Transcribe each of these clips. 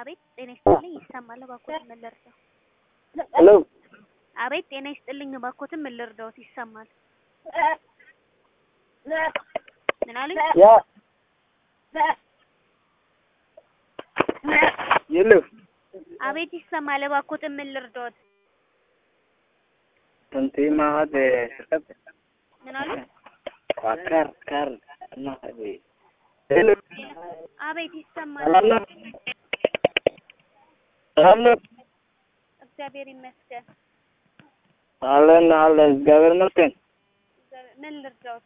አቤት ጤና ይስጥልኝ ይሰማል እባክዎትን ምን ልርዳው? ሄሎ አቤት ጤና ይስጥልኝ እባክዎትን ምን ልርዳዎት? ይሰማል ምን አሉኝ? ያ የለም አቤት ይሰማል እባክዎትን ምን ልርዳዎት? እንት ማሀድ ሽርቀት ምን አሉኝ? ካር ካር ማሀድ ሄሎ አቤት ይሰማል ሰላም ነው ሰላም ነው እግዚአብሔር ይመስገን አለን አለን እግዚአብሔር ይመስገን እግዚአብሔር- ምን ልርዳዎት?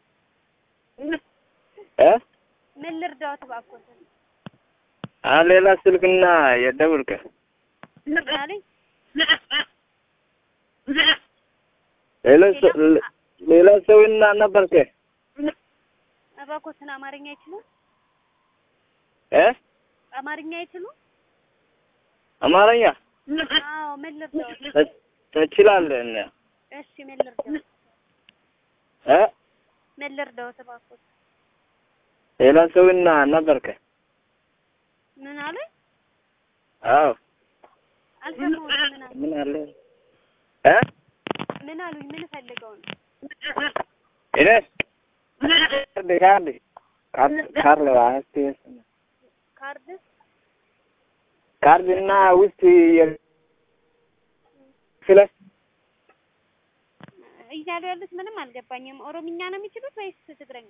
እ ምን ልርዳዎት እባክዎትን? አ ሌላ ስልክና የደውልከ ምን አሉኝ? ሌላ ሰው- ሌላ ሰውና ነበርከ እባክዎትን አማርኛ አይችሉም? እ አማርኛ አይችሉም? አማርኛ አዎ ምን ልርዳዎት? ተ- ትችላለህ እና እሺ ምን ልርዳዎት? እ ምን ልርዳዎት እባክዎት? ሌላ ሰውና ነበርከ ምን አሉኝ? አዎ አልሰማሁትም ምን አሉኝ? ምን አለ እ ምን አሉኝ? ምን ፈልገው ነው? እኔ ካርድ ካርድ ካርድ ካርድ አስቴስ ካርድ ካርድ እና ውስጥ የ- ስለ እያሉ ያሉት ምንም አልገባኝም። ኦሮምኛ ነው የሚችሉት ወይስ ትግረኛ?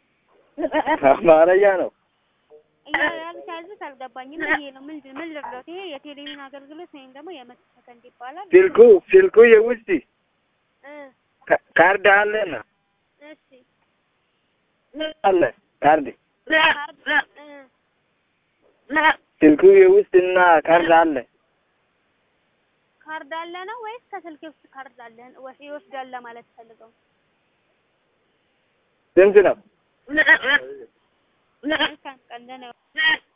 አማርኛ ነው እያሉ ያሉት ያሉት አልገባኝም። ይሄ ነው ምን ምን ልርዳዎት? ይሄ የቴሌቪዥን አገልግሎት ወይም ደግሞ የመቶ ሰከንድ ይባላል። ስልኩ ስልኩ የውስጥ እ ካ- ካርድ አለና እሺ አለ ካርድ ካርድ እ ስልኩ የውስጥ እና ካርድ አለ ካርድ አለ ነው ወይስ ከስልክ ውስጥ ካርድ አለ ወይ ይወስዳል ለማለት ፈልገው? ስንት ነው? መልካም ቀን ደህና ይሁን።